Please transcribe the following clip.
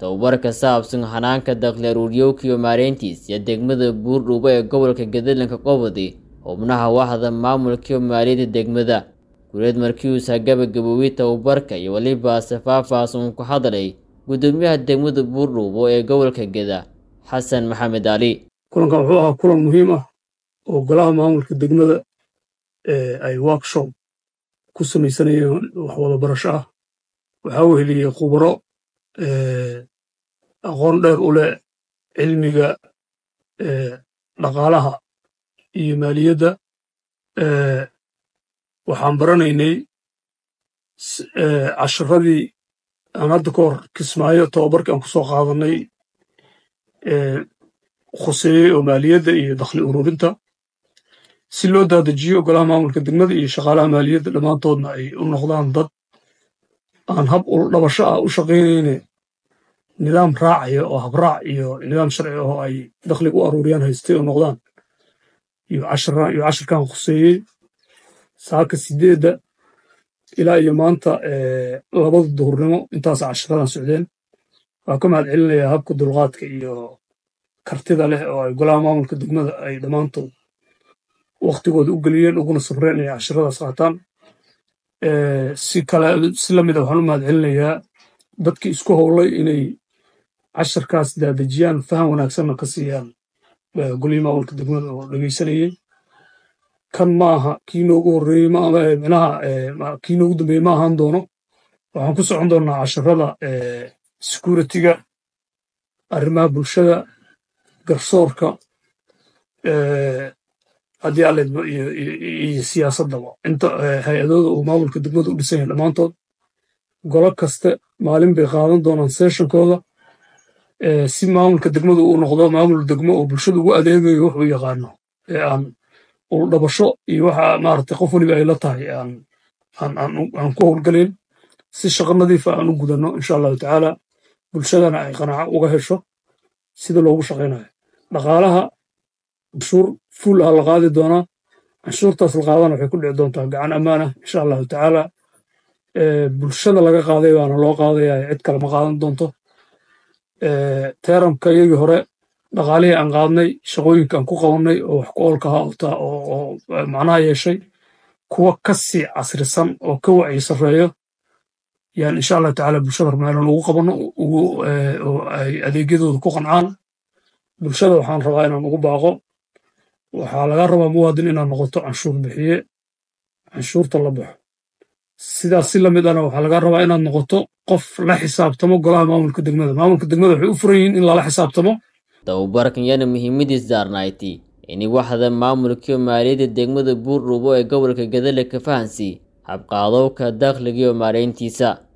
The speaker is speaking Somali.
tababar ka saabsan hanaanka dakhli aruuryowka iyo maareyntiis iyo degmada buurdhuubo ee gobolka gadalanka qobodi xubnaha waxda maamulka iyo maaliyadda degmada gureed markiuusa gabagaboobay tababarka iyo weliba safaafaas uun ku hadlay gudoomiyaha degmada buurdhuubo ee gobolka geda xasan maxamed cali kulankan wuxuu ahaa kulan muhiim ah oo golaha maamulka degmada ay workshop ku samaysanayeen wax wada barasho ah waxaa weheliyey khubaro aqoon dheer u leh cilmiga dhaqaalaha iyo maaliyadda waxaan baranaynay casharadii aan hadda ka hor kismaayo tababarkii aan ku soo qaadanay khuseeyey oo maaliyadda iyo dakhli ururinta si loo daadajiyo golaha maamulka degmada iyo shaqaalaha maaliyadda dhammaantoodna ay u noqdaan dad aan hab uldhabasho ah u shaqaynayne nidaam raacaya oo habraac iyo nidaam sharci oo ay dakhliga u aruuriyaan haystay oo noqdaan iyo cashirkan khuseeyey saaka sideedda ilaa iyo maanta labada duhurnimo intaas cashiradan socdeen waa ka mahad celinayaa habka dulqaadka iyo kartida leh oo ay golaha maamulka degmada ay dhammaantood wakhtigooda u geliyeen uguna safreen inay cashiradaas qaataan si kale si lamid a waxaan u mahad celinayaa dadkii isku howlay inay cashirkaas daadejiyaan faham wanaagsanna ka siiyaan golihii maamulka degmada oo dhegeysanayey kan ma aha kii noogu horreeyey micnaha kii noogu dambeeyey ma ahaan doono waxaan ku socon doonnaa cashirada security-ga arrimaha bulshada garsoorka haddii alleedba iyo siyaasaddaba inta hay-adooda uu maamulka degmada u dhisan yahay dhammaantood golo kaste maalin bay qaadan doonaan seeshonkooda si maamulka degmadu uu noqdo maamul degmo oo bulshada ugu adeegayo wuxuu yaqaano ee aan uldhabasho iyo waxa maaragtay qof weliba ay la tahay aan ku howlgalayn si shaqo nadiifa aan u gudanno insha allahu tacaala bulshadana ay qanaaco uga hesho sida loogu shaqaynayo dhaqaalaha canshuur fuul ah la qaadi doonaa canshuurtaas la qaadana waxay ku dhici doontaa gacan ammaan ah insha allahu tacaala bulshada laga qaaday baana loo qaadaya cid kale ma qaadan doonto teeramka iyagii hore dhaqaalihii aan qaadnay shaqooyinka aan ku qabannay oo wax ku oolka ahaa oo macnaha yeeshay kuwa ka sii casrisan oo ka wacyi sarreeyo yaan insha allahu tacaala bulshada rumaalan ugu qabanno oo ay adeegyadooda ku qancaan bulshada waxaan rabaa inaan ugu baaqo waxaa laga rabaa muwaadin inaad noqoto canshuur bixiye canshuurta la baxo sidaas si lamid ana waxaa laga rabaa inaad noqoto qof la xisaabtamo golaha maamulka degmada maamulka degmada waxay u furan yihiin in lala xisaabtamo tababarkan yana muhiimadiis daarnayti ini waxda maamulkiyo maaliyadda degmada buurdhuubo ee gobolka gadale ka fahansi habqaadowka dakhligiyo maareyntiisa